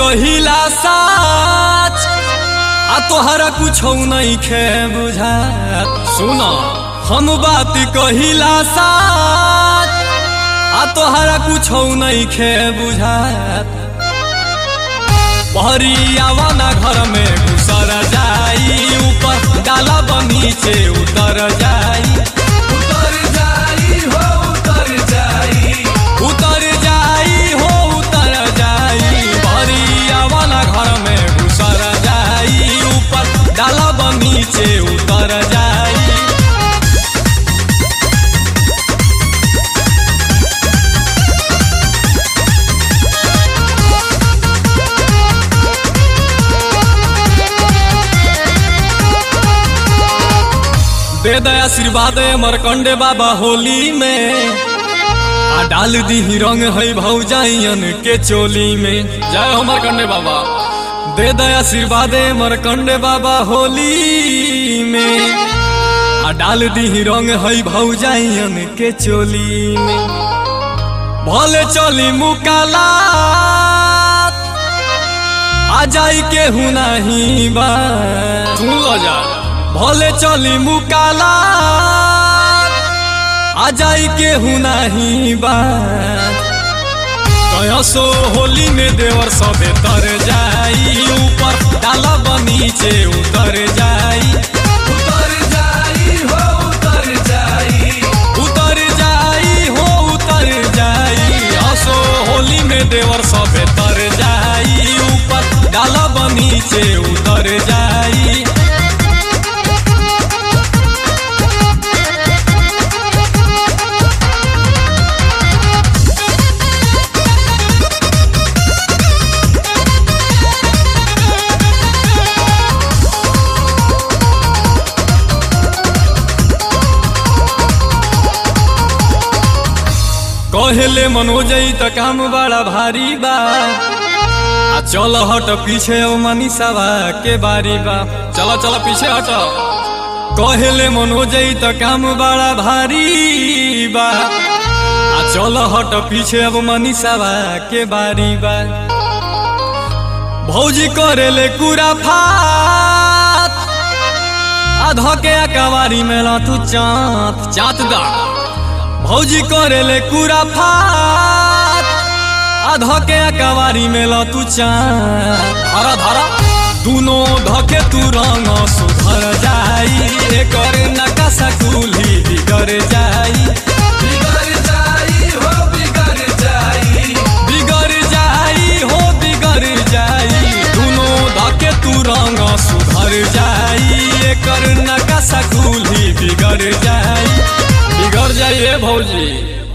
कहिला साच आ तोहरा कुछ नहीं खे बुझात सुन हम बात कहिला साच आ तोहरा कुछ नहीं खे बुझात बहरियावा ना घर में घुसर जाई ऊपर डाला नीचे उतर जाई उतर जाई हो उतर जाई उतर जाई हो उतर जाई बहरियावा ना घर में घुसर जाई ऊपर डाला नीचे उतर जाई दे दे आशीर्वाद मरकंडे बाबा होली में आ डाल दी रंग है भौजाइयन के चोली में जय हो मरकंडे बाबा दे दे आशीर्वाद मरकंडे बाबा होली में आ डाल दी रंग है भौजाइयन के चोली में भले चली मुकाला आ जाई के हूँ नहीं बा सुन लो जा भले चली मुकाला आ जाई के हूँ नहीं बा कयसो होली में देवर सबे तर जाई ऊपर डाला नीचे उतर जाई उतर जाई हो उतर जाई उतर जाई हो उतर जाई असो होली में देवर सबे तर जाई ऊपर डाला नीचे उतर जाई कहले मनोजई त काम बड़ा भारी बा आ चल हट पीछे ओ मनीषावा के बारी बा चल चल पीछे हट कहले मनोजई त काम बड़ा भारी बा आ चल हट पीछे अब मनीषावा के बारी बा भौजी करेले कुरा फात आ धके कवारी में तू चाँत चाँत दा भौजी करेले कुरा फात आ धके कवारी में तू चाँत धरा धरा दुनो धके तू रंग सुधर जाई एकर नकाशा कुली बिगड़ जाई बिगड़ जाई हो बिगड़ जाई बिगड़ जाई हो बिगड़ जाई दुनो धके तू रंग सुधर जाई एकर नकाशा कुली बिगड़ जाई बिगड़ जाई ए भौजी